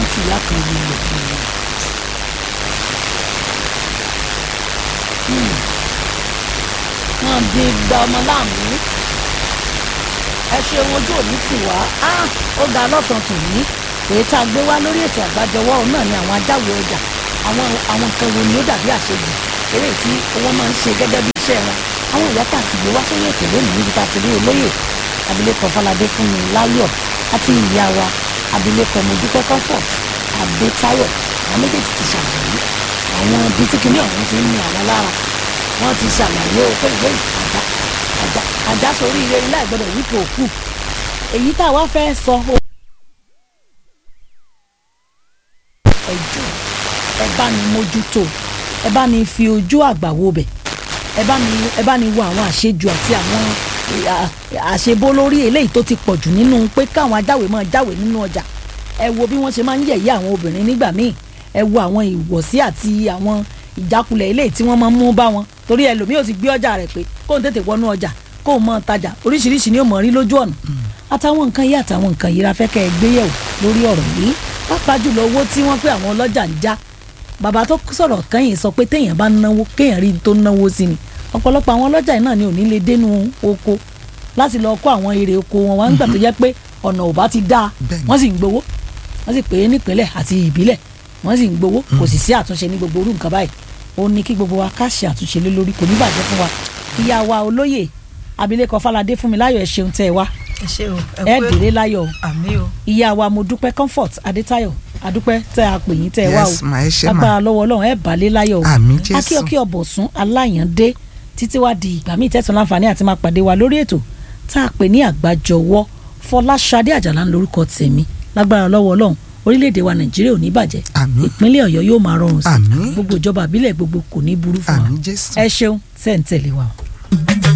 tí ìyá kan yìí lò fún mi. wọ́n bí gba ọmọ láàmú ẹ ṣeun ojú òní tì wá á ó ga lọ́sàn-án tòní èyí tá a gbé wá lórí ètò àgbájọwọ́ òun náà ni àwọn ajáwé ọjà àwọn àwọn nǹkan wo ni ó dàbí àṣejù eré tí wọ́n máa ń ṣe gẹ́gẹ́ bí iṣẹ́ wọn àwọn ìyá tá a sì gbé wá sórí ètò lónìí níbi tá a ti rí olóyè abilékọ Fọládé Fúnmi Láyọ̀ àti ìyá wa abilékọ Modúpẹ́ Comfort Adétáyọ̀ àwọn méjèèjì ti ṣàlàyé àwọn ibi tí kinní ọ̀hún ti ń ní àwọn lára wọ́n ti ṣàlàyé o pé ìwé àjá àjá àjá sórí ire ńlá ìgbọ́dọ̀ wípé òkú èyí tá a wá fẹ́ sọ o. ẹjọ́ ẹ bá ní mójútó ẹ bá ní fi ojú àgbà wo bẹ̀ ẹ bá ní ẹ bá ní wo àwọn àṣejù àti àwọn àṣebó lórí eléyìí tó ti pọ̀ jù nínú pé káwọn ajáwé máa jáwé nínú ọjà ẹ wo bí wọ́n ṣe máa ń yẹ̀yẹ́ àwọn obìnrin nígbà míì ẹ wo àwọn ìwọ̀sí àti àwọn ìjákulẹ̀ eléyìí tí wọ́n máa ń mú bá wọn torí ẹlòmíì ò ti gbé ọjà rẹ̀ pé kó n tètè wọnú ọjà kó o mọ tajà oríṣiríṣi ni ó mọ̀ rí lójú ọ̀nà àtàwọn nǹkan yìí àtàwọn nǹkan yìí la fẹ́ kẹ́ ẹ gbé yẹ̀wò lórí ọ̀rọ̀ yìí pàápàá jùlọ owó tí wọ́n pé àwọn ọlọ́jà ń já bàbá tó sọ̀rọ̀ kẹ́yìn sọ pé téèyàn bá náwó kéèyàn rí tó náwó sí ni ọ̀pọ̀lọpọ̀ àwọn ọlọ́jà yìí náà ni ò ní lè dénú oko láti lọ kó àwọn èrè oko wọn wá nígbà tó jẹ́ pé ọ̀nà ò bá ti dáa wọ́n sì ń gbowó wọ́n sì pè é nípínlẹ̀ àti ìbílẹ̀ wọ́n sì ń gbowó kò sì sí àtúnṣe ní gbogbo orú nǹkan báyìí ó ní kí gbogbo wa ká ṣe àtúnṣe lé lórí kò ní bàjẹ́ fún wa ìyá wa olóyè abilékọ Fáládé Fúnmiláyọ̀ ẹ ṣeun tẹ́ ẹ wá ẹ ṣé o ẹ dèrè láyọ̀ o àmì o ìyá wa mo dúpẹ́ comfort adétayọ̀ adúpẹ́ tẹ́ a pè yín tẹ́ ẹ wá o Yes, ma, ẹ ṣé ma. agbára lọ́wọ́ ọlọ́run ẹ balẹ̀ láyọ̀ o Àmín, Jésù. akíọkí ọ̀bọ̀sún aláyàndé títí wá di ìgbà míì tẹ́tún láǹfààní àti máa pàdé wa lórí ètò tá a pè ní àgbájọwọ́ fọláṣadé àjàlá ń lórúkọ tèmi lágbára lọ́wọ́ ọlọ́run orílẹ̀-èdè wa nàìjíríà ò ní bàjẹ́ Àmín. ìpínlẹ̀ ọ̀yọ́ yóò máa rọrùn sí Àmín. gbogbo ìjọba àbílẹ̀ gbogbo kò ní burú fún wa Àmín, Jésù. ẹ ṣeun tẹ́ ń tẹ̀lé wa o.